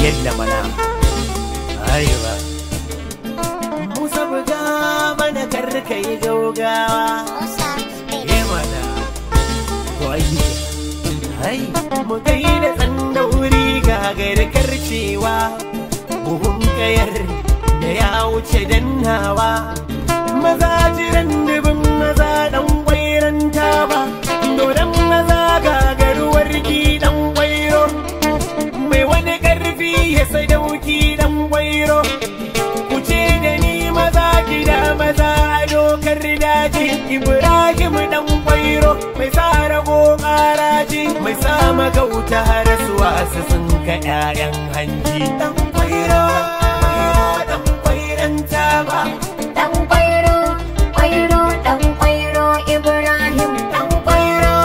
yadda mana arewa musa buga mana karka yi gaugawa eh mana wai ai mu gaida tsandauri gagar karcewa buhun kayar da ya wuce dannawa maza jiran dubin maza dan kwairan ba dodon maza gagaruwar gidan kwairo mai wani karfi ya sadauki dan kwairo ku ce da ni maza gida maza a dokar daji ibrahim dan kwairo mai sa rago karaji mai sa magauta rasuwa su sun ka 'ya'yan hanji dan kwairo dan kwairan ba Dan kwairo, kwairo, dan kwairo Ibrahim dan kwairo.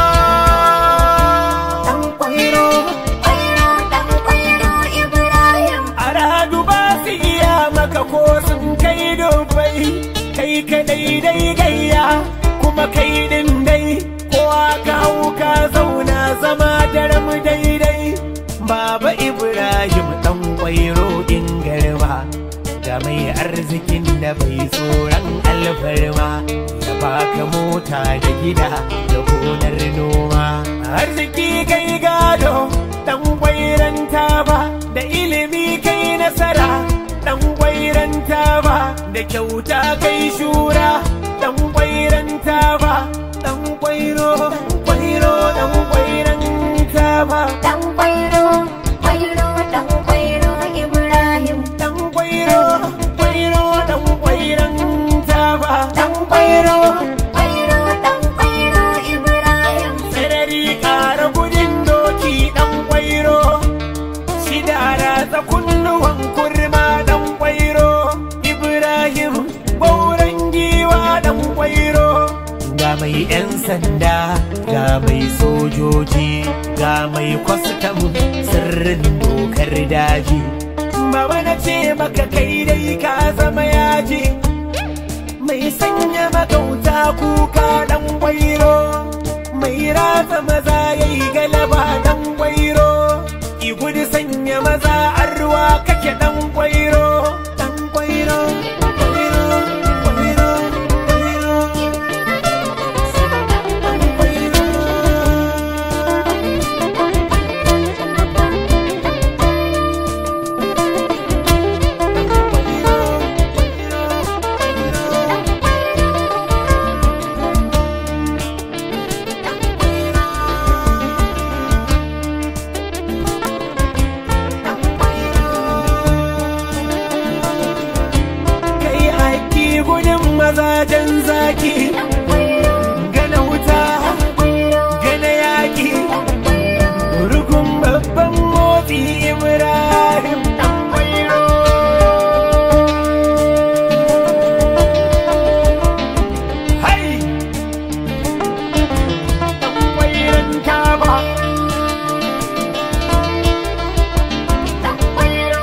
Dan kwairo, kwairo, dan kwairo Ibrahim. a radu ba su iya maka ko sun kai dubai kai kadai dai gayya kuma kai din dai kowa ka hau ka zauna zama daram daidai baba ibrahim dan kwairo in garba da mai arzikin da bai tsoron alfarma ya baka mota da gida da gonar noma arziki kai gado dan kwairan ba da ilimi kai nasara dan kwairan ba da kyauta kai shura dan kwairan ba dan kwairo dan kwairo dan kwairan ba Dan kwairo, kwairo, dan kwairo Ibrahim. dan kwairo kwairo dan kwairan ba Dan kwairo, kwairo, dan kwairo Ibrahim. sarari ƙara gudun doki ɗan kwairo shida ratsa kunnuwan kurma ɗan kwairo ibrahim bauren giwa ɗan kwairo ga mai 'yan sanda ga mai sojoji ga mai kwastam sirrin dokar daji baba na ce maka kai dai ka zama yaji mai sanya magauta kuka dan gwairo mai ratsa maza ya yi galaba dan gwairo ki gudu sanya maza an ruwa kake dan gwairo dan gwairo gwairo gwairo gwairo dan gwairo kai aiki gudun mazajen zaki Dan kwairo, gana wuta kwairo, gana yaƙi rukun babban motsi ibrahim dan kwairo hai dan kwairon kaba dan kwairo.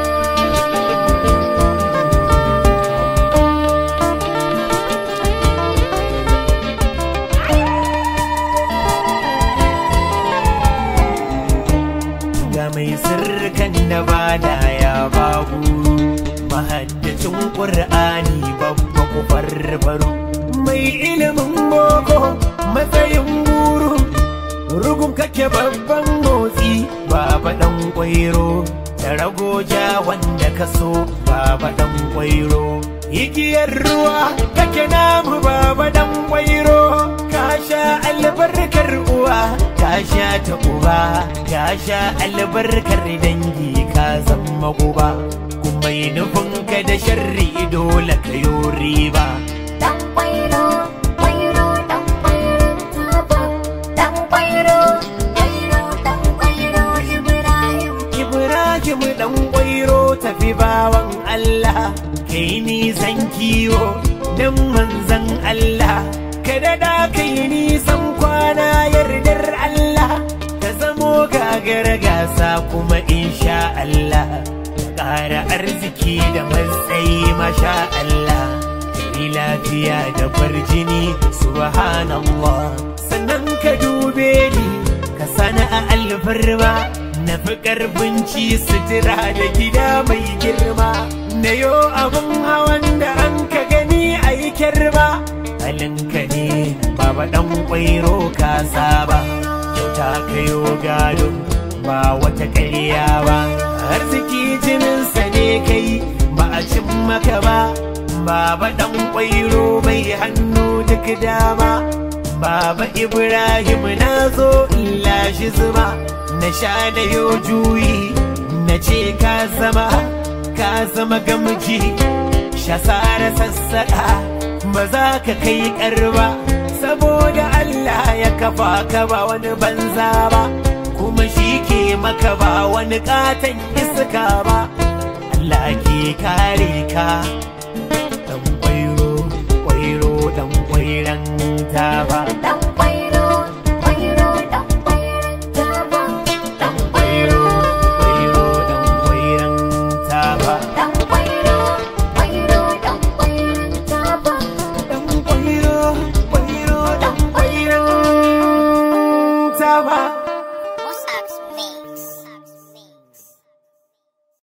ga mai sirrikan da bada ya babu mahaddacin ƙur'ani babba ku farfaru mai ilimin boko matsayin guru rugun kake babban motsi baba dan kwairo da ragoja wanda ka so baba dan kwairo igiyar ruwa kake namu baba dan kwairo ka sha albarkar uwa ka sha ta uba ka sha albarkar dangi ka zama guba kuma yi nufinka da sharri dole ka yi riba Dan kwairo, kwairo, dan kwairo, taba. Dan kwairo, kwairo, dan kwairo, Ibrahim. Ibrahim dan kwairo tafi bawan Allah kai nisan kiwo dan manzan Allah ka daɗa kai nisan kwana yardar Allah ka zamo gagara gasa kuma insha Allah ka ƙara arziki da matsayi masha Allah kai lafiya da farjini subhanallah sannan ka dube ni ka sana a alfarma na fi karfin ci sutura da gida mai girma na yo abin hawan da an ka gani a yi kirba halinka ne baba dan kwairo ka saba kyauta ka yo gado ba wata ƙarya ba arziki jininsa ne kai ba a cin maka ba baba dan kwairo mai hannu duk dama baba ibrahim na zo in lashi zuma na sha na yo juyi na ce ka zama ka zama gamji shasara sassaƙa ba za ka kai ƙarba saboda Allah ya kafa ka ba wani banza ba kuma shi ke maka ba wani ƙaton iska ba Allah ke kare ka dan kwairo kwairo dan kwairan ta ba Dan